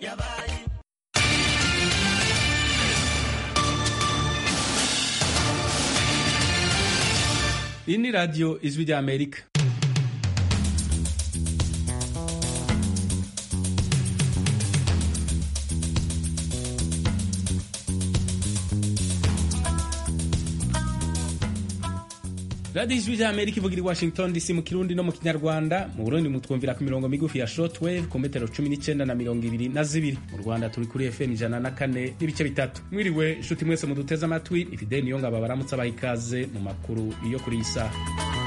yabaye iyi ni radiyo ijwi rya amerika radiyo ijwi rya amerika ivugira i washington dc mu kirundi no mu kinyarwanda mu burundi mutwumvira ku mirongo migufi ya shortwave ku metero cumi n'icyenda na mirongo ibiri na zibiri mu rwanda turi kuri fm ijana na kane n'ibice bitatu mwiriwe inshuti mwese muduteze amatwi ni fideli niyo ngabo baramutse abaha ikaze mu makuru yo kuri iyi saha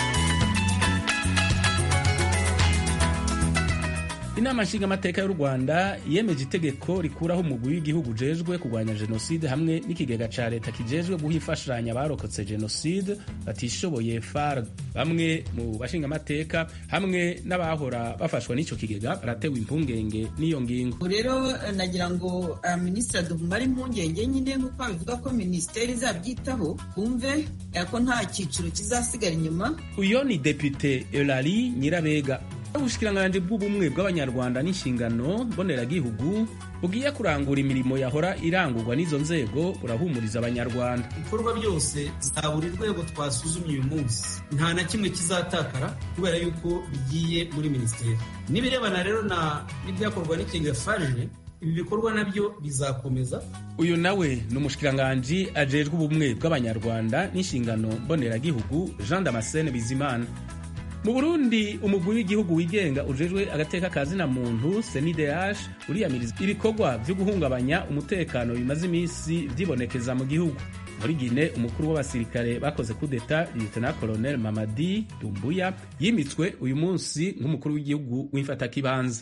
inama nshingamateka y'u rwanda yemeje itegeko rikuraho umugwi w'igihugu ujejwe kurwanya jenoside hamwe n'ikigega ca leta kijejwe guha imfashanyo abarokotse jenoside batishoboye farg bamwe mu bashingamateka hamwe n'abahora bafashwa n'ico kigega baratewe impungenge n'iyo ngingo rero nagira ngo uh, minisitiri aduhumare impungenge nyine nk'uko babivuga ko minisiteri izabyitaho twumve ko nta cyiciro kizasigara inyuma uyo ni depute elari nyirabega ubushikiranganji bw'ubumwe bw'abanyarwanda n'inshingano mboneragihugu bugiye kurangura imirimo yahora irangurwa n'izo nzego burahumuriza abanyarwanda ibikorwa byose za buri rwego twasuzumye uyu munsi nta na kimwe kizatakara kubera yuko bigiye muri minisiteri n'ibirebana rero n'ibyakorwa n'ikiga farije ibi bikorwa nabyo bizakomeza uyu nawe ni umushikiranganji ajejwe ubumwe bw'abanyarwanda n'inshingano mboneragihugu jean damascene bizimana mu burundi umugwi w'igihugu wigenga ujejwe agateka ka zina muntu senideh uriyamiriza ibikorwa vyo guhungabanya umutekano bimaze iminsi vyibonekeza mu gihugu muri gine umukuru w'abasirikare bakoze kudeta lieutenant colonel mamadi dumbuya yimitswe uyu munsi nk'umukuru w'igihugu w'imfatakibanza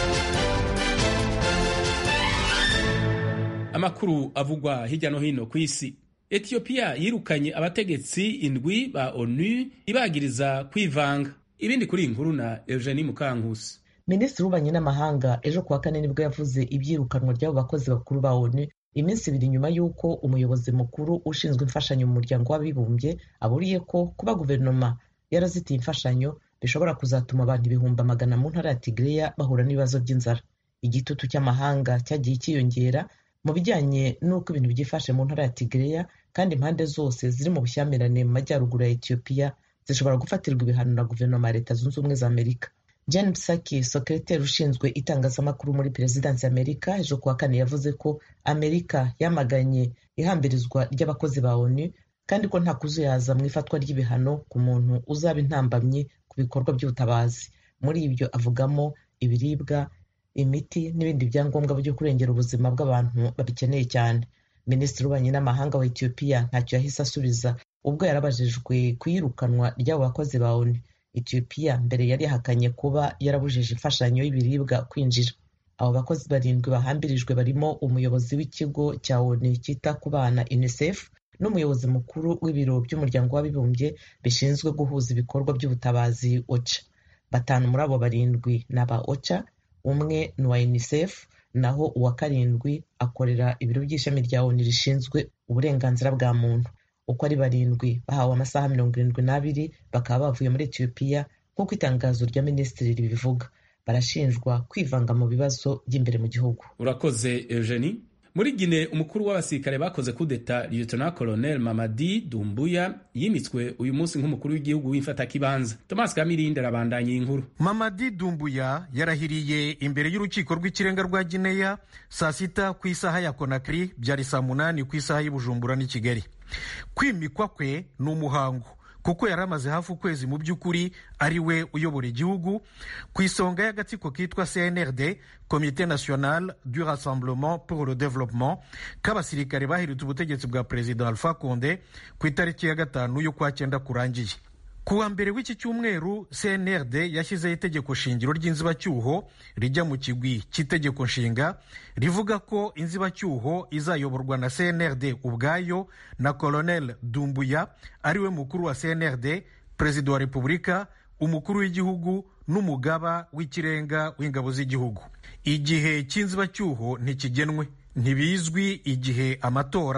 amakuru avugwa hirya no hino ku isi etiyopiya yirukanye abategetsi indwi ba onu ibagiriza kwivanga ibindi kuri iyi nkuru na eugenie mukankusi minisitiri w'ububanyi n'amahanga ejo kuwa kane nibwo yavuze ibyirukanwa ry'abo bakozi bakuru ba onu iminsi ibiri nyuma y'uko umuyobozi mukuru ushinzwe imfashanyo mu muryango w'abibumbye aburiye ko kuba guverinoma yarazitiye imfashanyo bishobora kuzatuma abantu ibihumbi amagana mu ntara ya tigreya bahura n'ibibazo by'inzara igitutu cy'amahanga cyagiye cyiyongera mu bijyanye n'uko ibintu byifashe mu ntara ya Tigreya kandi impande zose ziri mu bushyamirane mu majyaruguru ya Ethiopia zishobora gufatirwa ibihano na guverinoma ya Leta Zunze Ubumwe za Amerika Jen Psaki sekreteri ushinzwe itangazamakuru muri perezidansi ya Amerika ejo kuwa kane yavuze ko Amerika yamaganye ihambirizwa ry'abakozi ba ONU kandi ko nta kuzuyaza mu ifatwa ry'ibihano ku muntu uzaba intambamyi ku bikorwa by'ubutabazi muri ibyo avugamo ibiribwa imiti n'ibindi byangombwa byo kurengera ubuzima bw'abantu babikeneye cyane minisitiri w'ububanyi n'amahanga wa etiyopiya ntacyo yahise asubiza ubwo yarabajijwe ku iyirukanwa ry'abo bakozi ba onu etiyopiya mbere yari yahakanye kuba yarabujije imfashanyo y'ibiribwa kwinjira abo bakozi barindwi bahambirijwe barimo umuyobozi w'ikigo cya onu cyita ku bana unicef n'umuyobozi mukuru w'ibiro by'umuryango w'abibumbye bishinzwe guhuza ibikorwa by'ubutabazi oca batanu muri abo barindwi ni aba oca umwe ni uwa unicef naho uwa karindwi akorera ibiro by'ishami rya onu rishinzwe uburenganzira bwa muntu uko ari barindwi bahawe amasaha mirongo irindwi n'abiri bakaba bavuye muri etiyopiya nk'uko itangazo rya minisitiri ribivuga barashinjwa kwivanga mu bibazo by'imbere mu gihugu urakoze eugenie muri gine umukuru w'abasirikare bakoze kudeta lieutenant colonel mamadi dumbuya yimitswe uyu munsi nk'umukuru w'igihugu w'imfatakibanza thomas kamirindi arabandanya iyi nkuru mamadi dumbuya yarahiriye imbere y'urukiko rw'ikirenga rwa gineya saa sita ku isaha ya konakiri byari saa munani ku isaha y'ubujumbura n'i kigali kwimikwa kwe ni umuhango kuko yari amaze hafi ukwezi mu by'ukuri ari we uyobora igihugu ku isonga y'agatsiko kitwa cnrd komite national du rassemblement pour le développement k'abasirikare bahiritse ubutegetsi bwa perezida alpha conde ku itariki ya gatanu y'ukwa cyenda kurangiye ku wa mbere w'iki cyumweru cnrd yashyizeho itegeko shingiro ry'inzibacyuho rijya mu kigwi cy'itegeko nshinga rivuga ko inzibacyuho izayoborwa na cnrd ubwayo na colonel dumbuya ariwe mukuru wa cnrd perezida wa repubulika umukuru w'igihugu n'umugaba w'ikirenga w'ingabo z'igihugu igihe cy'inzibacyuho ntikigenwe ntibizwi igihe amatora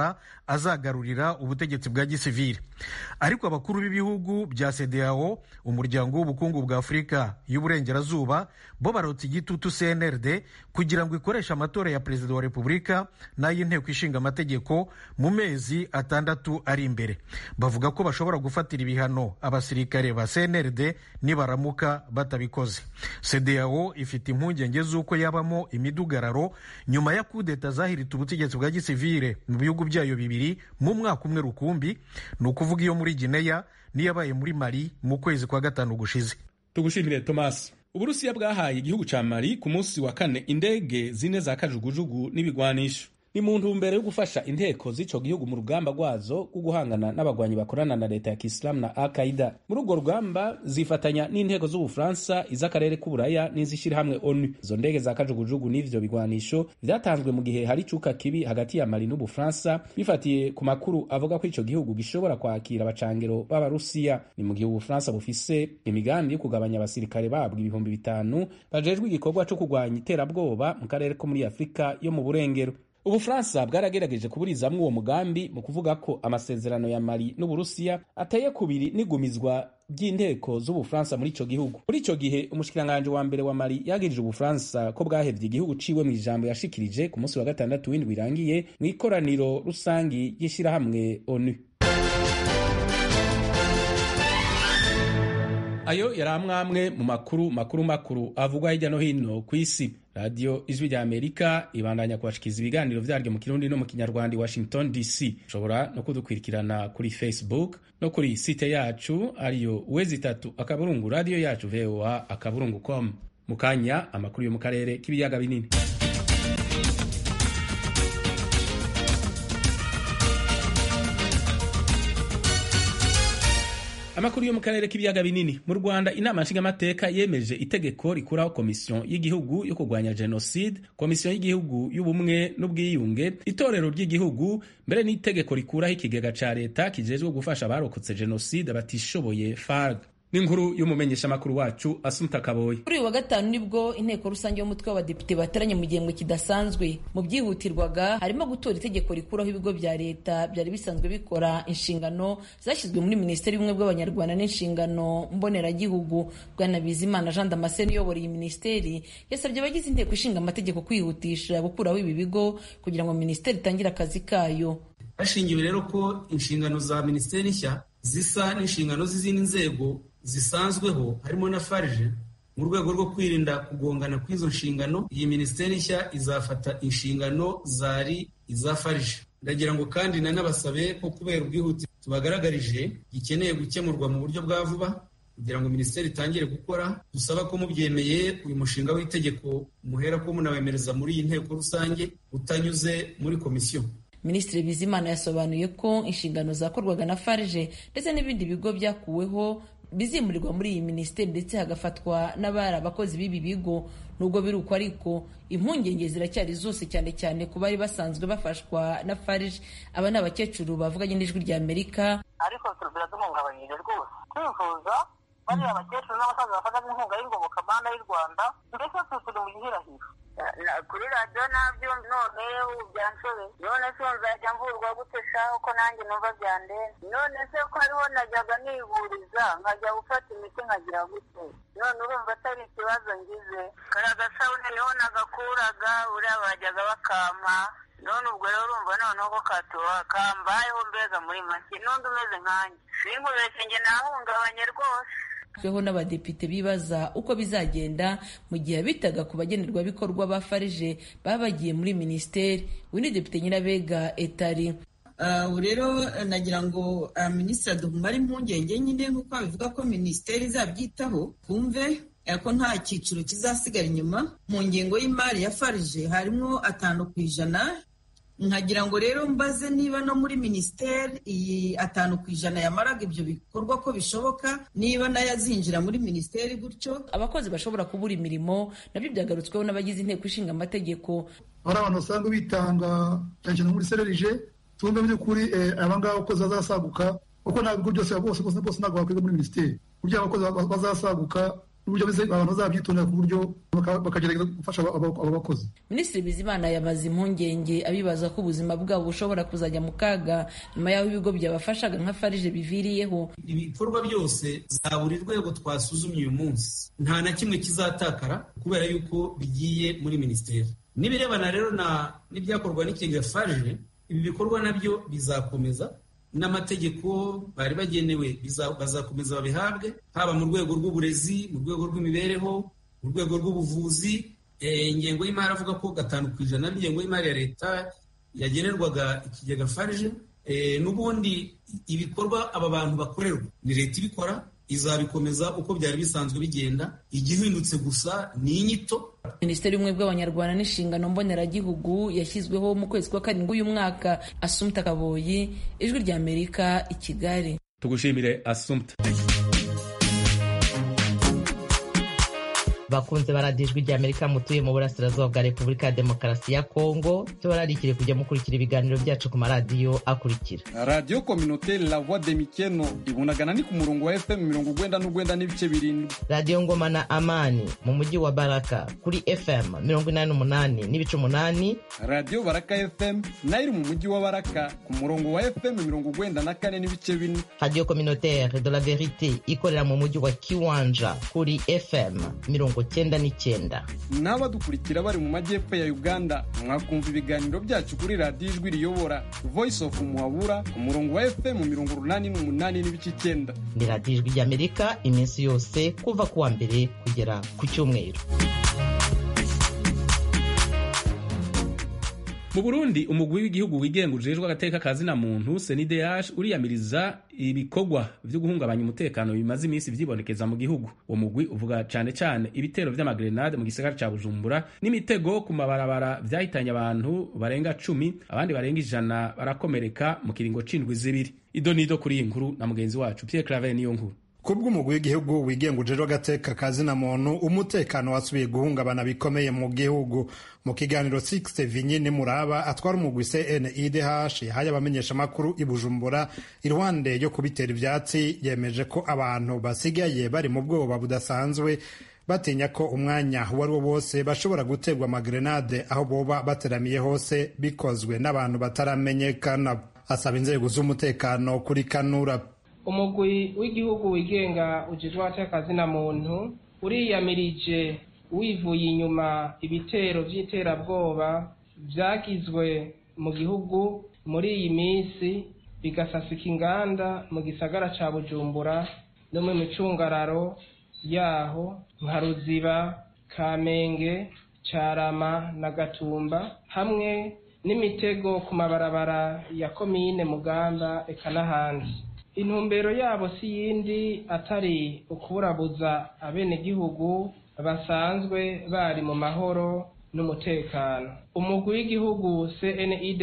azagarurira ubutegetsi bwa gisivili ariko abakuru b'ibihugu bya CEDEAO umuryango w'ubukungu bwa afurika y'uburengerazuba bo barotse igitutu cnrd kugira ngo ikoreshe amatora ya perezida wa repubulika n'ay'inteko ishinga amategeko mu mezi atandatu ari imbere bavuga ko bashobora gufatira ibihano abasirikare ba cnrd nibaramuka batabikoze CEDEAO ifite impungenge z'uko yabamo imidugararo nyuma ya kudeta zahirita ubutegetsi bwa gisivile mu bihugu byayo bibiri mu mwaka umwe rukumbi ni ukuvuga iyo muri gineya n'iyabaye muri mali mu kwezi kwa gatanu gushize tugushimire thomas uburusiya bwahaye igihugu ca mali ku munsi wa kane indege zine za kajugujugu n'ibigwanisho ni mu ntumbero yo gufasha inteko z'ico gihugu mu rugamba rwazo rwo guhangana n'abagwanyi bakorana na leta ya kisilamu na al qaida muri urwo rugamba zifatanya n'inteko z'ubufaransa iz'akarere k'uburaya n'izishyirahamwe onu izo ndege za kajugujugu n'ivyo bigwanisho vyatanzwe mu gihe hari icuka kibi hagati ya mali n'ubufaransa bifatiye ku makuru avuga ko ico gihugu gishobora kwakira abacangero b'abarusiya ni mu gihe ubufaransa bufise imigambi yo kugabanya abasirikare babwo ibihumbi bitanu bajejwe igikorwa co kurwanya iterabwoba mu karere ko muri afurika yo mu burengero ubufaransa bwaragerageje kuburizamwo uwo mugambi mu kuvuga ko amasezerano ya mali n'uburusiya ateye kubiri n'igumizwa ry'inteko z'ubufaransa muri ico gihugu muri ico gihe umushikiranganji wa mbere wa mali yagirije ubufaransa ko bwahevye igihugu ciwe mu ijambo yashikirije ku munsi wa gatandatu w'indwi irangiye mu ikoraniro rusangi ry'ishirahamwe onu ayo yari amwamwe mu makuru makuru makuru avugwa hirya no hino ku isi radiyo ijwi rya amerika ibandanya kubashikiriza ibiganiro vyaryo mu kirundi no mu kinyarwanda i washington dc ushobora no kudukurikirana kuri facebook no kuri site yacu ariyo wezi itatu akaburungu radiyo yacu voa akaburungu com mu kanya amakuru yo mu karere k'ibiyaga binini amakuru yo mu karere k'ibiyaga binini mu rwanda inama nshingamateka yemeje itegeko rikuraho komisiyo y'igihugu yo kurwanya jenoside komisiyo y'igihugu y'ubumwe n'ubwiyunge itorero ry'igihugu mbere n'itegeko rikuraho ikigega ca leta kijejwe gufasha abarokotse jenoside batishoboye farg n'inkuru y'umumenyeshamakuru wacu asumta kaboyi kuri uyu wa gatanu nibwo inteko rusange y'umutwe w'abadepite bateranye mu gihembwe kidasanzwe mu byihutirwaga harimo gutora itegeko rikuraho ibigo bya leta byari bisanzwe bikora inshingano zashyizwe muri minisiteri y'ubumwe bw'abanyarwanda n'inshingano mboneragihugu bwana bizimana jean damascene uyobora iyi minisiteri yasabye abagize inteko ishinga amategeko kwihutisha gukuraho ibi bigo kugira ngo minisiteri itangire akazi kayo hashingiwe rero ko inshingano za minisiteri nshya zisa n'inshingano z'izindi nzego zisanzweho harimo na farije mu rwego rwo kwirinda kugongana kw'izo nshingano iyi minisiteri nshya izafata inshingano zari iza farije ndagira ngo kandi nanabasabe ko kubera ubwihuti tubagaragarije gikeneye gukemurwa mu buryo bwa vuba kugira ngo minisiteri itangire gukora dusaba ko mubyemeye uyu mushinga w'itegeko muhera ko munawemereza muri iyi nteko rusange utanyuze muri komisiyo minisitiri bizimana yasobanuye ko inshingano zakorwaga na farije ndetse n'ibindi bigo byakuweho bizimurirwa muri iyi minisiteri ndetse hagafatwa n'abari abakozi b'ibi bigo nubwo biri uko ariko impungenge ziracyari zose cyane cyane ku bari basanzwe bafashwa na farije aba ni abakecuru bavuganye n'ijwi rya amerika ariko biraduhungabanyije rwose kwivuza bariya abakecuru n'abasaza bafata inkunga y'ingoboka mana y'u rwanda mbese turi mu gihirahiro kuri radiyo nabyo none byanshobeye none se nzajya mvurwa gute shaho ko nanjye numva byandenze none se ko hariho najyaga nivuriza nkajya gufata imiti nkagira gute none urumva atari ikibazo ngize kariya gasabune niho nagakuraga buriya bajyaga bakampa none ubwo rero urumva noneho ko katuba kambayeho mbega muri make n'undi umeze nkanjye sinkubeshye njye nahungabanye rwose tweho n'abadepite bibaza uko bizagenda mu gihe bitaga ku bagenerwabikorwa ba farije baba bagiye muri minisiteri uyu ni depite nyirabega etari ubu rero nagira ngo minisitiri aduhumare impungenge nyine nk'uko babivuga ko minisiteri izabyitaho twumve ko nta cyiciro kizasigara inyuma mu ngengo y'imari ya farije harimo atanu ku ijana nkagira ngo rero mbaze niba no muri minisiteri iyi atanu ku ijana yamaraga ibyo bikorwa ko bishoboka niba nayo azinjira muri minisiteri gutyo abakozi bashobora kubura imirimo nabyo byagarutsweho n'abagize inteko ishinga amategeko hari abantu basanga bitanga cyane cyane muri sererije tumve by'ukuri abangaba abakozi bazasaguka kuko nta bigo byose bose bose bose ntabwo bakwiga muri minisiteri kugira abakozi bazasaguka n'uburyo bise abantu bazabyitondera ku buryo bakagerageza gufasha abo bakozi minisitiri bizimana yamaze impungenge abibaza ko ubuzima bwabo bushobora kuzajya mu kaga nyuma y'aho ibigo byabafashaga nka farije biviriyeho ibikorwa byose za buri rwego twasuzumye uyu munsi nta na kimwe kizatakara kubera yuko bigiye muri minisiteri n'ibirebana rero n'ibyakorwa n'ikiga farije ibi bikorwa nabyo bizakomeza n'amategeko bari bagenewe bazakomeza babihabwe haba mu rwego rw'uburezi mu rwego rw'imibereho mu rwego rw'ubuvuzi ingengo y'imari avuga ko gatanu ku ijana n'ingengo y'imari ya leta yagenerwaga ikigega farije n'ubundi ibikorwa aba bantu bakorerwa ni leta ibikora izabikomeza uko byari bisanzwe bigenda igihindutse gusa ni inyito minisiteri y'ubumwe bw'abanyarwanda n'inshingano mboneragihugu yashyizweho mu kwezi kwa karindwi uyu mwaka asumta kaboyi ijwi rya amerika i kigali tugushimire asumta bakunze baradiyo ijwi rya amerika mutuye mu burasirazuba bwa repubulika ya demokarasi ya kongo tubararikire kujya mukurikira ibiganiro byacu ku maradiyo akurikira radiyo kominoteri la voix de mikeno ibunagana ni ku murongo wa fm mirongo ugwenda n'ugwenda n'ibice birindwi radiyo ngoma na amani mu mujyi wa baraka kuri fm mirongo inani n'umunani n'ibice umunani radiyo baraka fm nayo iri mu mujyi wa baraka ku murongo wa fm mirongo ugwenda na kane n'ibice bine radiyo kominoteri de la verite ikorera mu mujyi wa kiwanja kuri fm mirongo cyenda n'icyenda n'abadukurikira bari mu majyepfo ya uganda mwakumva ibiganiro byacu kuri radiyo ijwi riyobora voice of muhabura ku murongo wa fm mirongo urunani n'umunani n'ibice icyenda ni radiyo ijwi ry'amerika iminsi yose kuva ku wa mbere kugera ku cyumweru mu burundi umugwi w'igihugu wigenga ujejwe agateka ka zina muntu cndh uriyamiriza ibikorwa vyo guhungabanya umutekano bimaze iminsi vyibonekeza mu gihugu uwo mugwi uvuga cane cane ibitero vy'amagrenade mu gisagara ca bujumbura n'imitego ku mabarabara vyahitanye abantu barenga cumi abandi barenga ijana barakomereka mu kiringo c'indwi zibiri ido nido kuri iyi nkuru na mugenzi wacu pierre claver niyo nkuru kubw'umugwi w'igihugu wigenga ujejwe agateka ka zina muntu umutekano wasubiye guhungabana bikomeye mu gihugu mu kiganiro 6 vinyine muraba atwara umugwi cnidh yahaye abamenyeshamakuru i bujumbura iruhande yo kubitera ivyatsi yemeje ko abantu basigaye bari mu bwoba budasanzwe batinya ko umwanya uwo ari wo wose bashobora guterwa amagrenade aho boba bateramiye hose bikozwe n'abantu bataramenyekana asaba inzego z'umutekano kuri kanura umugwi w'igihugu wigenga ujejwe abatekazina muntu uriyamirije wivuye inyuma ibitero by'iterabwoba byagizwe mu gihugu muri iyi minsi bigasasika inganda mu gisagara ca bujumbura no mu micungararo yaho nka ruziba kamenge carama na gatumba hamwe n'imitego ku mabarabara ya komine mugamba eka n'ahandi intumbero yabo si yindi atari ukuburabuza abenegihugu basanzwe bari mu mahoro n'umutekano umugwi w'igihugu cnidh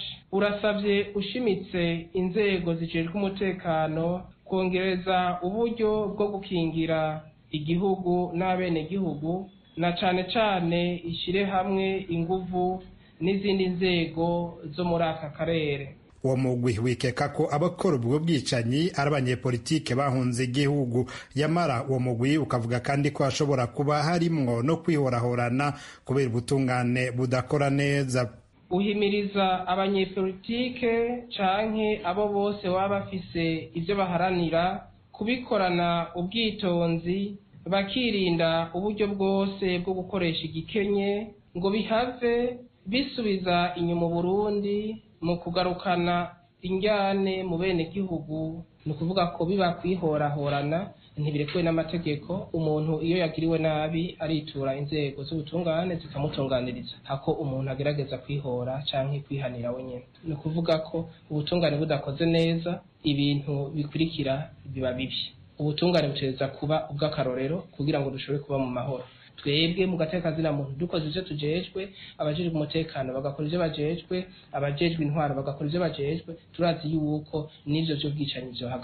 urasabye ushimitse inzego zijejwe umutekano kongereza uburyo bwo gukingira igihugu n'abenegihugu na cane cane ishire hamwe inguvu n'izindi nzego zo muri aka karere uwo mugwi wikeka ko abakora ubwo bwicanyi ari abanyepolitike bahunze igihugu yamara uwo mugwi ukavuga kandi ko hashobora kuba harimwo no kwihorahorana kubera ubutungane budakora neza uhimiriza abanyepolitike canke abo bose baba bafise ivyo baharanira kubikorana ubwitonzi bakirinda uburyo bwose bwo gukoresha igikenye ngo bihave bisubiza inyuma Burundi mu kugarukana injyane mu bene gihugu ni ukuvuga ko biba kwihorahorana ntibirekuwe n'amategeko umuntu iyo yagiriwe nabi aritura inzego z'ubutungane zikamutunganiriza hako umuntu agerageza kwihora canke kwihanira wenyine ni ukuvuga ko ubutungane budakoze neza ibintu bikurikira biba bibi ubutungane butereza kuba ubw'akarorero kugira ngo dushobore kuba mu mahoro twebwe mu gatekazina muntu dukoze ivyo tujejwe abajejwe umutekano bagakora ivyo bajejwe abajejwe intwaro bagakora ivyo bajejwe turazi yuko n'ivyo vy'ubwicanyi vyohagarara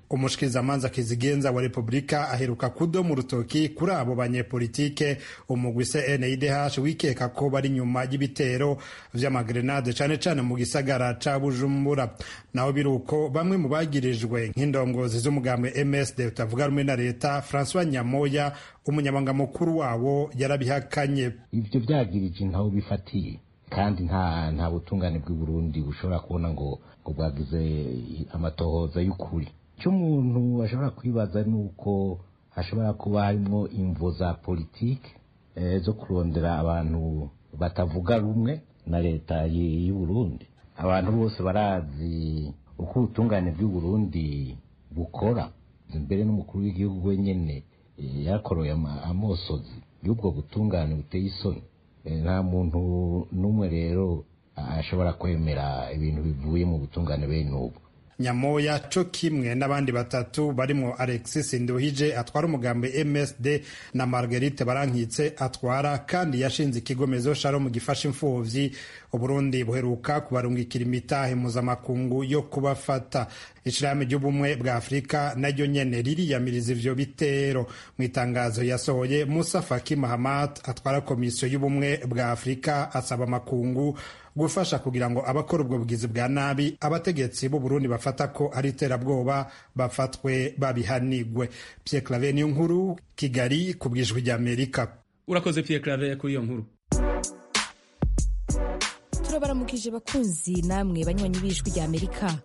umushikirizamanza kizigenza wa repubulika aheruka kudoma urutoki kuri abo banyepolitike umugwi cndh wikeka ko bari nyuma y'ibitero vy'amagrenade cane cane mu gisagara ca bujumbura naho biruko bamwe mu bagirijwe nk'indongozi z'umugambwe msd utavuga rumwe na leta francois nyamoya umunyamabanga mukuru wabo yarabihakanye ivyo vyagirije ntaho bifatiye kandi nta nta butungane bw'i Burundi bushobora kubona ngo ngo bwagize amatohoza y'ukuri icyo umuntu ashobora kwibaza ni uko hashobora kuba harimo imvo za politike zo kurondera abantu batavuga rumwe na leta y'u Burundi abantu bose barazi uko ubutungane bw'i Burundi bukora mbere n'umukuru w'igihugu wenyine yakoroye amosozi y'ubwo butungane buteye isoni nta muntu n'umwe rero ashobora kwemera ibintu bivuye mu butungane bene ubu nyamoya co kimwe n'abandi batatu barimo alexis nduhije atwara umugambi msd na marguerite barankitse atwara kandi yashinze ikigo mezo shalom gifasha imfuvyi uburundi buheruka kubarungikira imitahe mpuzamakungu yo kubafata ishirahamwe ry'ubumwe bwa afurika naryo nyene ririyamiriza ivyo bitero mu itangazo yasohoye musa faki mahamat atwara komisiyo y'ubumwe bwa afurika asaba amakungu gufasha kugira ngo abakora ubwo bugizi bwa nabi abategetsi b'u Burundi bafata ko ari iterabwoba bafatwe babihanigwe Pierre Claver niyo nkuru Kigali ku bwijwi rya Amerika urakoze Pierre Claver kuri iyo nkuru turabaramukije bakunzi namwe banywanyi b'ijwi rya Amerika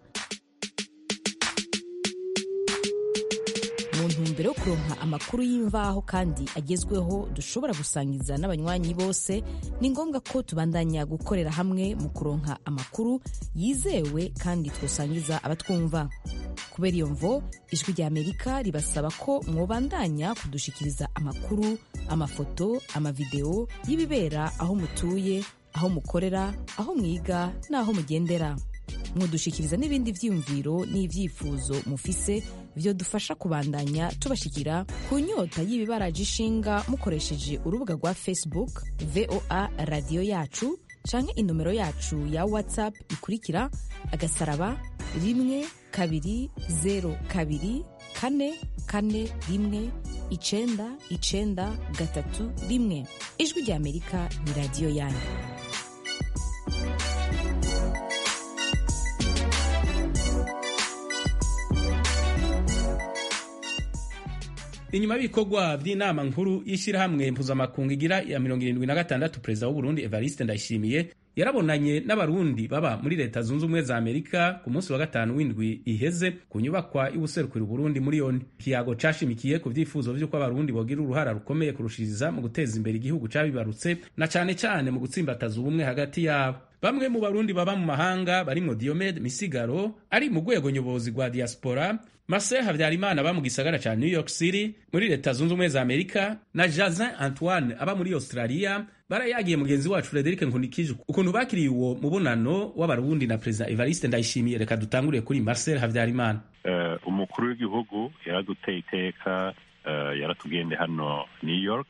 mu ntumbero yo kuronka amakuru y'imvaho kandi agezweho dushobora gusangiza n'abanywanyi bose ni ngombwa ko tubandanya gukorera hamwe mu kuronka amakuru yizewe kandi twosangiza abatwumva kubera iyo mvo ijwi rya amerika ribasaba ko mwobandanya kudushikiriza amakuru amafoto amavideo y'ibibera aho mutuye aho mukorera aho mwiga n'aho mugendera mwodushikiriza n'ibindi vyiyumviro n'ivyifuzo mufise vyodufasha kubandanya tubashikira ku nyota y'ibibaraje ishinga mukoresheje urubuga rwa facebook voa radiyo yacu canke inomero yacu ya whatsapp ikurikira agasaraba rimwe kabiri zero kabiri kane kane rimwe icenda icenda gatatu rimwe ijwi rya amerika ni radiyo yanyu inyuma y'ibikorwa by'inama nkuru y'ishyirahamwe mpuzamakungu igira ya mirongo irindwi na gatandatu perezida w'uburundi evariste ndayishimiye yarabonanye n'abarundi baba muri leta zunze ubumwe za amerika ku munsi wa gatanu w'indwi iheze ku nyubakwa y'ubuserukira uburundi muri yoni ikiyago cashimikiye ku vyifuzo vy'uko abarundi bogira uruhara rukomeye kurushiriza mu guteza imbere igihugu cabibarutse na cane cane mu gutsimbataza ubumwe hagati yabo bamwe mu barundi baba mu mahanga barimwo Diomed Misigaro ari mu rwego nyobozi rwa diaspora Marcel Havyarimana aba mu gisagara ca New York City muri leta zunze ubumwe za Amerika na Jazin Antoine aba muri Australia barayagiye mugenzi wacu Frederic Nkunikije ukuntu bakiriye uwo mubonano w'abarundi na Perezida Evariste Ndayishimiye reka dutanguriye kuri Marcel Havyarimana uh, umukuru w'igihugu yaraduteye iteka uh, yaratugende hano New York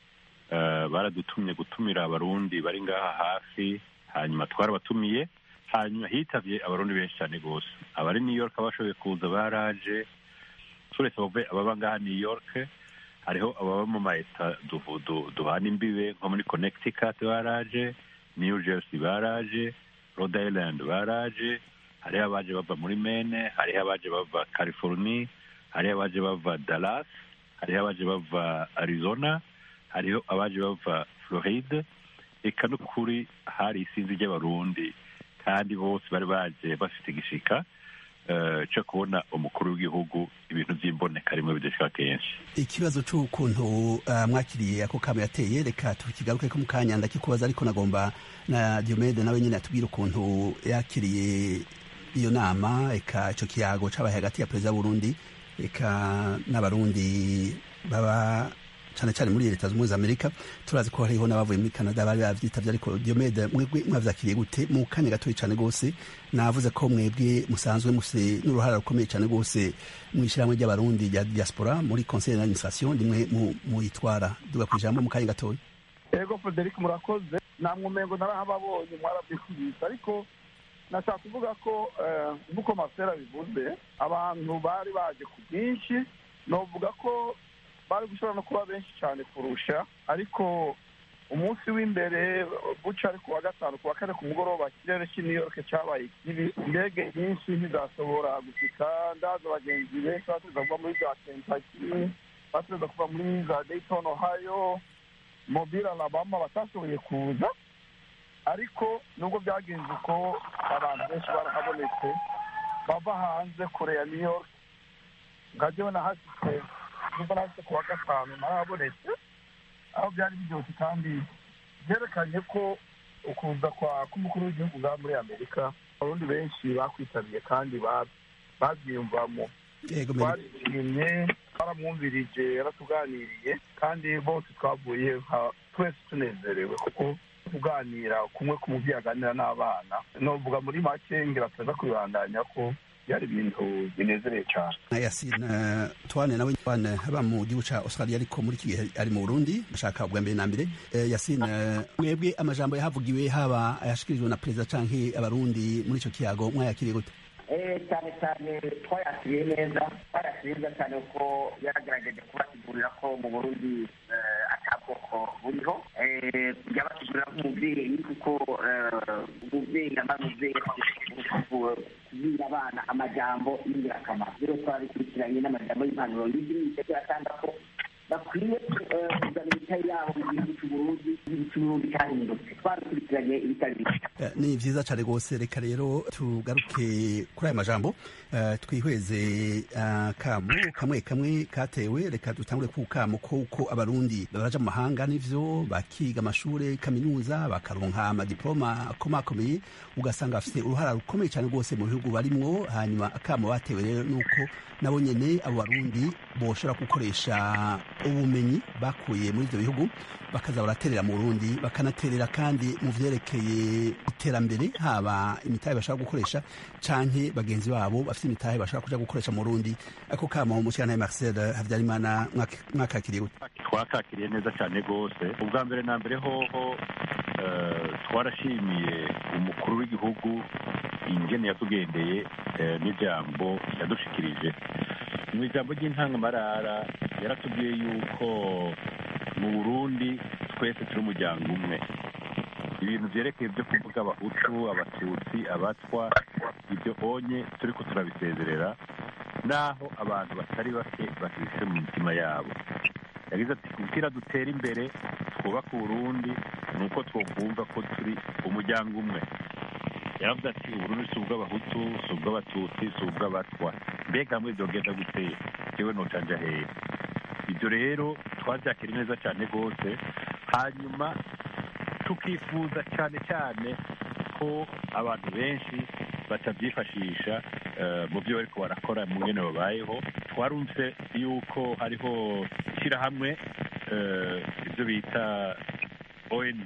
uh, baradutumye gutumira abarundi bari ngaha hafi hanyuma twarabatumiye hanyuma hitavye abarundi benshi cyane rwose abari new york abashoboye kuza baraje turetse ababa ngaha new york hariho ababa mu maeta duhana imbibe nko muri connecticut baraje new jersey baraje rhode island baraje hariho abaje bava muri mene hariho abaje bava california hariho abaje bava dallas hariho abaje bava arizona hariho abaje bava floride eka n'ukuri hari isinzi ry'abarundi kandi bose bari baje bafite igishika cyo kubona umukuru w'igihugu ibintu by'imboneka rimwe bidashika kenshi ikibazo cy'ukuntu mwakiriye ako kamo yateye reka tukigaruke ko mu kanya ndakikubaza ariko nagomba na diomede nawe nyine atubwire ukuntu yakiriye iyo nama eka icyo kiyago cyabaye hagati ya perezida w'uburundi eka n'abarundi baba cyane cyane muri leta zunze amerika turazi ko hariho n'abavuye muri canada bari babyitabye ariko diomede mwebwe mwavyakiriye gute mu kanya gatoya cyane rwose navuze ko mwebwe musanzwe mufite n'uruhara rukomeye cyane rwose mu ishyirahamwe ry'abarundi rya diaspora muri conseil d'administration rimwe muyitwara duga ku ijambo mu kanya gatoya ego frederic murakoze namwe umengo narahababonye mwarabyikubise ariko nashaka kuvuga ko nk'uko masera bivuze abantu bari baje ku bwinshi novuga ko bari gushobora no kuba benshi cyane kurusha ariko umunsi w'imbere buca ari ku wa gatanu ku wa kane ku mugoroba ikirere cy'i new york cyabaye kibi indege nyinshi ntizashobora gushika ndaza abagenzi benshi batuza kuva muri za kentucky batuza kuva muri za dayton ohio mobile alabama batashoboye kuza ariko nubwo byagenze uko abantu benshi barahabonetse bava hanze kure ya new york nkajyewe nahashitse nubwo nahashitse ku wa gatanu narahabonetse aho byari biryoshye kandi byerekanye ko ukuza kwa k'umukuru w'igihugu ngaha muri amerika abarundi benshi bakwitabiriye kandi babyiyumvamo twarishimye twaramwumvirije yaratuganiriye kandi bose twavuye twese tunezerewe kuko kuganira kumwe ku mubyeyi aganira n'abana novuga muri make ngira tuza kubibandanya ko byari ibintu binezereye cyane yasine twane nawe twane aba mu gihugu ca australia ariko muri iki gihe ari mu burundi ashaka ubwa mbere na mbere yasine mwebwe amajambo yahavugiwe haba ayashikirijwe na perezida canke abarundi muri ico kiyago mwayakiriye gute cyane cyane twayakiriye neza twayakiriye neza cyane kuko yaragerageje kubasigurira ko mu burundi atabwoko buriho yabasigurira nk'umubyeyi kuko umubyeyi aba umubyeyi kubwira abana amajambo y'ingirakamaro rero twarabikurikiranye n'amajambo y'impanuro y'idini atanga ko bakwiye kuzana imitahe yabo mu gihugu cy'uburundi igihugu cy'uburundi cyahindutse twarabikurikiranye ibitari bike ni vyiza cane rwose reka rero tugaruke kuri aya majambo twihweze kamu kamwe kamwe katewe reka dutangure ku kamu kuko abarundi baraja mu mahanga nivyo bakiga amashure kaminuza bakaronka amadiploma akomakomeye ugasanga bafite uruhara rukomeye cyane rwose mu bihugu barimwo hanyuma akamu batewe rero nuko nabo nyene abo barundi boshobora gukoresha ubumenyi bakuye muri ivyo bihugu bakaza baraterera mu Burundi bakanaterera kandi mu vyerekeye iterambere haba imitahe bashaka gukoresha canke bagenzi babo bafite imitahe bashaka kuja gukoresha mu Burundi ako kama mu cyana Marcel Havyarimana mwakakiriye gute twakakiriye neza cyane rwose ubwa mbere na mbere hoho twarashimiye umukuru w'igihugu ingene yatugendeye n'ijambo yadushikirije mu ijambo ry'intangamarara yaratubwiye yuko mu burundi twese turi umuryango umwe ibintu byerekeye byo kuvuga abahutu abatutsi abatwa ibyo onye turi ko turabisezerera naho abantu batari bake bafise mu mitima yabo yagize ati kugira dutere imbere twubake uburundi ni uko twokumva ko turi umuryango umwe yaravuze ati uburundi si ubw'abahutu si ubw'abatutsi si ubw'abatwa mbega hamwe byogenda gutera jewe nocanja hehe ibyo rero twabyakira neza cyane rwose hanyuma tukifuza cyane cyane ko abantu benshi batabyifashisha mu byo bariko barakora mu ngene babayeho twarumvise yuko hariho ishyirahamwe ibyo bita ong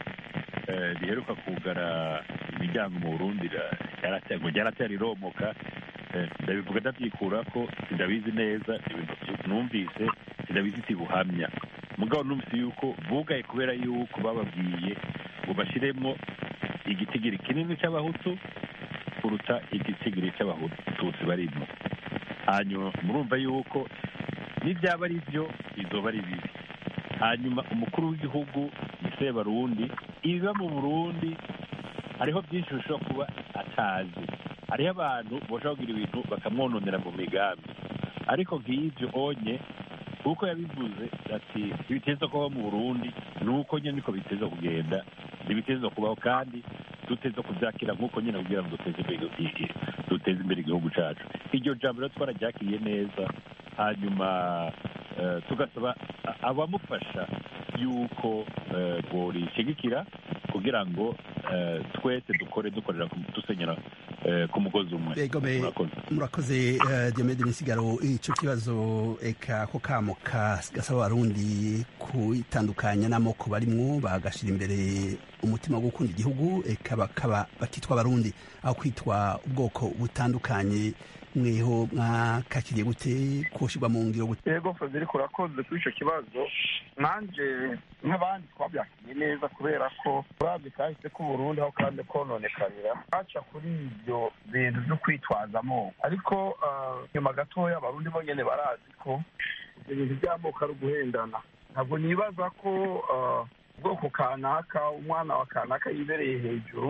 riheruka kugara imiryango mu burundi ngo ryaratera riromoka ndabivuga ndabyikura ko sindabizi neza ibintu numvise sindabizi tibuhamya mugabo numvise yuko bugaye kubera yuko bababwiye ngo bashyiremo igitigiri kinini cy'abahutu kuruta igitigiri cy'abatutsi barimo hanyuma murumva yuko n'ibyaba ari byo bizoba ari bibi hanyuma umukuru w'igihugu ni sebarundi ibiba mu burundi hariho byinshi bishobora kuba atazi hariho abantu bashobora kugira ibintu bakamwononera mu migambi ariko nk'ibyo onye kuko yabivuze ati ibiteza kubaho mu burundi ni uko nyine niko biteza kugenda ntibiteza kubaho kandi duteza kubyakira nk'uko nyine kugira ngo duteze imbere duteze imbere igihugu cyacu iryo jambo rero twararyakiriye neza hanyuma tugasaba abamufasha yuko borishigikira kugira ngo twese dukore dukorera dusenyera ku mugozi umwe murakoze diomede misigaro icyo kibazo eka ko kamo gasaba abarundi kwitandukanya n'amoko barimwo bagashyira imbere umutima wo gukunda igihugu eka bakaba bakitwa abarundi aho kwitwa ubwoko butandukanye mweho mwakakiriye gute kushyirwa mu ngiro gute yego frederic urakoze kuri icyo kibazo nanjye nk'abandi twabyakiriye neza kubera ko urabye kahise k'uburundi aho kandi kononekarira haca kuri ibyo bintu byo kwitwaza amoko ariko nyuma gatoya abarundi bo nyine barazi ko ibyo bintu by'amoko ari uguhendana ntabwo nibaza ko ubwoko kanaka umwana wa kanaka yibereye hejuru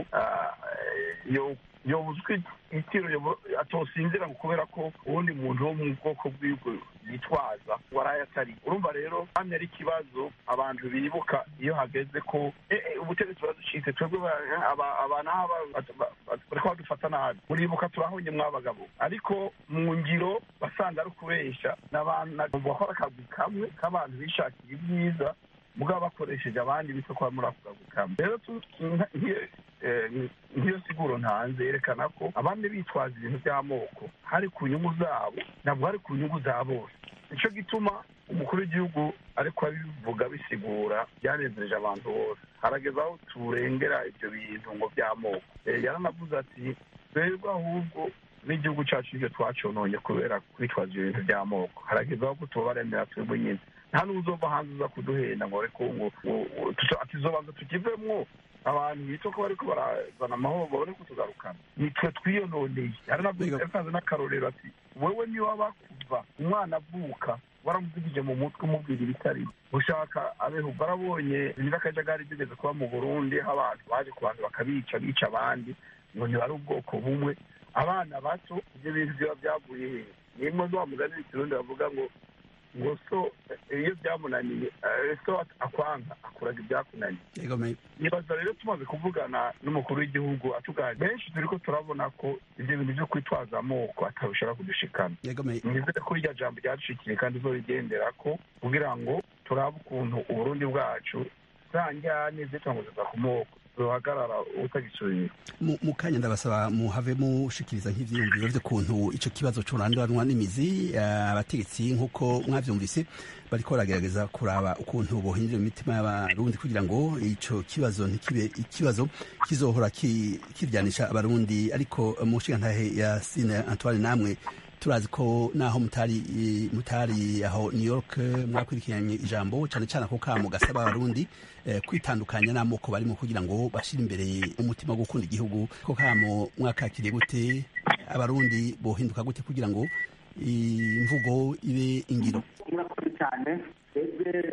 yobuzwi itiro atosinzira ngo kubera ko uwundi muntu wo mu bwoko bw'ibwo yitwaza waraye atari urumva rero hamwe ari ikibazo abantu bibuka iyo hageze ko ubutegetsi buraducitse twebwe abana bariko badufata nabi muribuka turahonye mwabagabo ariko mu ngiro basanga ari ukubesha n'abantu bakora akazi kamwe k'abantu bishakiye ibyiza mugabo bakoresheje abandi bityo kwa muri ako kazi kamwe rero nk'iyo siguro ntanze yerekana ko abandi bitwaza ibintu by'amoko hari ku nyungu zabo ntabwo hari ku nyungu za bose nicyo gituma umukuru w'igihugu ariko abivuga bisigura byanezereje abantu bose harageze aho turengera ibyo bintu ngo by'amoko yaranavuze ati twebwe ahubwo n'igihugu cyacu nibyo twacononye kubera kwitwaza ibyo bintu by'amoko harageze aho tubaremera twebwe nyine nta n'uzova hanze uza kuduhenda ngo reko ngo atizobanza tukivemwo abantu bita ko bariko barazana amahoro babone kutugarukana nitwe twiyononeye yaranavuze n'akarorero ati wewe niwaba kuva umwana avuka waramuvugije mu mutwe umubwira ibitari ushaka abeho barabonye n'akajagari bigeze kuba mu burundi aho abantu baje ku bantu bakabica bica abandi ngo ntibari ubwoko bumwe abana bato ibyo bintu biba byavuye hehe nimwe wa mugani w'ikirundi bavuga ngo ngo so iyo byamunaniye so akwanga akuraga ibyakunaniye nibaza rero tumaze kuvugana n'umukuru w'igihugu atuganira benshi turi ko turabona ko ibyo bintu byo kwitwaza amoko atabishobora kudushikana nizere ko irya jambo ryadushikiye kandi zo rigendera ko kugira ngo turabe ukuntu uburundi bwacu za njyane zitanguzeza ku moko ruhagarara utagisubira mu kanya ndabasaba muhave mushikiriza nk'ivyiyumviro vy'ukuntu ico kibazo coranduranwa n'imizi abategetsi nk'uko mwavyumvise bariko baragerageza kuraba ukuntu bohindura imitima y'abarundi kugira ngo ico kibazo ntikibe ikibazo kizohora kiryanisha abarundi ariko mu nshingantahe ya sine antoine namwe turazi ko naho mutari mutari aho New York mwakurikiranye ijambo cyane cyane ako kamo gasaba abarundi eh, kwitandukanya n'amoko barimo kugira ngo bashire imbere umutima wo gukunda igihugu ko kamo mwakakiriye gute abarundi bohinduka gute kugira ngo imvugo ibe ingiro murakoze cyane twebwe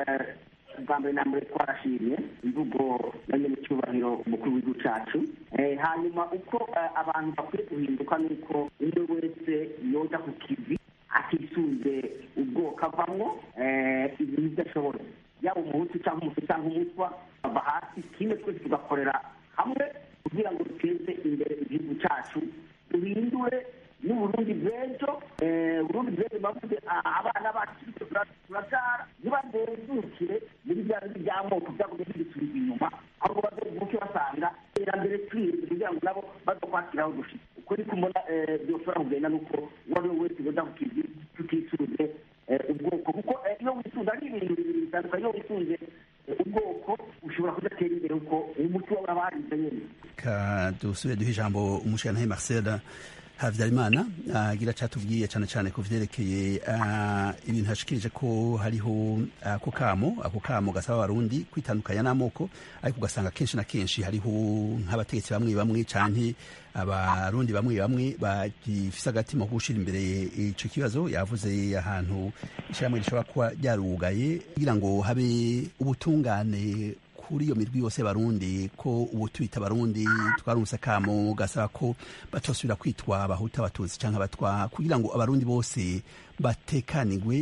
bwa mbere na mbere twarashimye imvugo na nyine icyubahiro umukuru w'igihugu cyacu hanyuma uko abantu bakwiye guhinduka ni uko umwe wese yoza ku kivi atisunze ubwoko avamwo ibintu ibyo ashoboye yaba umuhutu cyangwa umutu cyangwa umutwa ava hasi kimwe twese tugakorera hamwe kugira ngo duteze imbere igihugu cyacu duhindure n'uburundi bw'ejo uburundi bw'ejo bavuze abana bacu turabyara ntibadezukire muri bya bindi by'amoko byagumye bidusubira inyuma ahubwo bazovuke basanga iterambere twirinze kugira ngo nabo bazokwakiraho dushitse uko ni kumbona byoshobora kugenda nuko uwo ari we wese yoza ku kivi tutisuze ubwoko kuko iyo wisunze ari ibintu bibiri bitandukanye iyo wisunze ubwoko ushobora kudatera imbere kuko umuti wawe aba harize nyine ka dusubire duhe ijambo umushyiranahe marcel habyarimana agira cyatubwiye cyane cyane ku vyerekeye ibintu hashikirije ko hariho ako kamo ako kamo gasaba abarundi kwitandukanya n'amoko ariko ugasanga kenshi na kenshi hariho nk'abategetsi bamwe bamwe canke abarundi bamwe bamwe bagifise agatima ko gushira imbere ico kibazo yavuze ahantu ishyirahamwe rishobora kuba ryarugaye kugira ngo habe ubutungane kuri iyo mirwi yose barundi ko ubu twita barundi twarumvise akamo gasaba ko batosubira kwitwa abahuta abatutsi cyangwa abatwa kugira ngo abarundi bose batekanigwe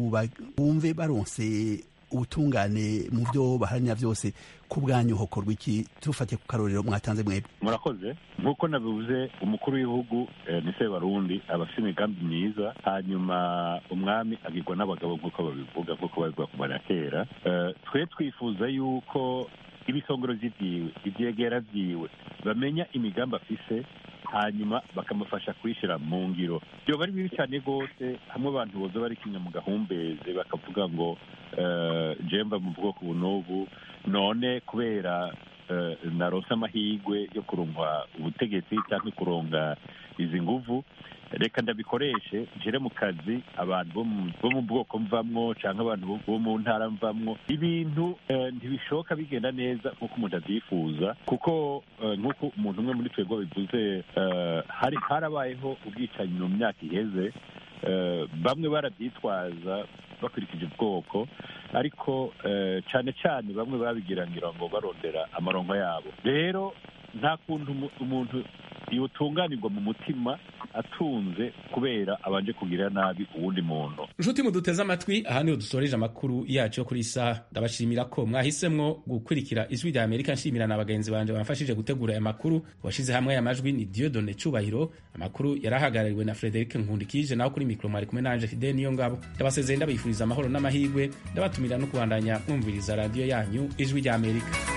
bumve baronse ubutungane mu byo baharanira byose ku bwanyu hokorwa iki tufatiye ku karorero mwatanze mwebwe murakoze nk'uko nabivuze umukuru w'igihugu ni se barundi aba afite imigambi myiza hanyuma umwami agirwa n'abagabo nk'uko babivuga nk'uko babivuga kumara kera twe twifuza yuko ibisongoro by'ibyiwe ibyegera byiwe bamenya imigambi afise hanyuma bakamufasha kuyishyira mu ngiro byoba ari bibi cyane rwose hamwe abantu boza bari kimwe mu gahumbezi bakavuga ngo jemba mu bwoko ubu n'ubu none kubera naronse amahirwe yo kuronka ubutegetsi cyangwa kuronga izi nguvu reka ndabikoreshe nshyire mu kazi abantu bo mu bwoko mvamwo cyangwa abantu bo mu ntara mvamwo ibintu ntibishoboka bigenda neza nk'uko umuntu abyifuza kuko nk'uko umuntu umwe muri twebwe bivuze hari harabayeho ubwicanyi mu myaka iheze bamwe barabyitwaza bakurikije ubwoko ariko cyane cyane bamwe babigirangira ngo barondera amaronko yabo rero nta kuntu umuntu yotunganirwa mu mutima atunze kubera abanje kugirira nabi uwundi muntu nshuti muduteze amatwi aha niho dusoreje amakuru yacu yo kuri isaha ndabashimira ko mwahisemwo gukurikira ijwi rya amerika nshimira na bagenzi banje bamfashije gutegura aya makuru washyize hamwe aya majwi ni diodone cubahiro amakuru yarahagarariwe na frederic nkundikije naho kuri mikoro mwari kumwe nanje fide niyo ngabo ndabasezeye ndabifuriza amahoro n'amahirwe ndabatumira no kubandanya mwumviriza radiyo yanyu ijwi rya amerika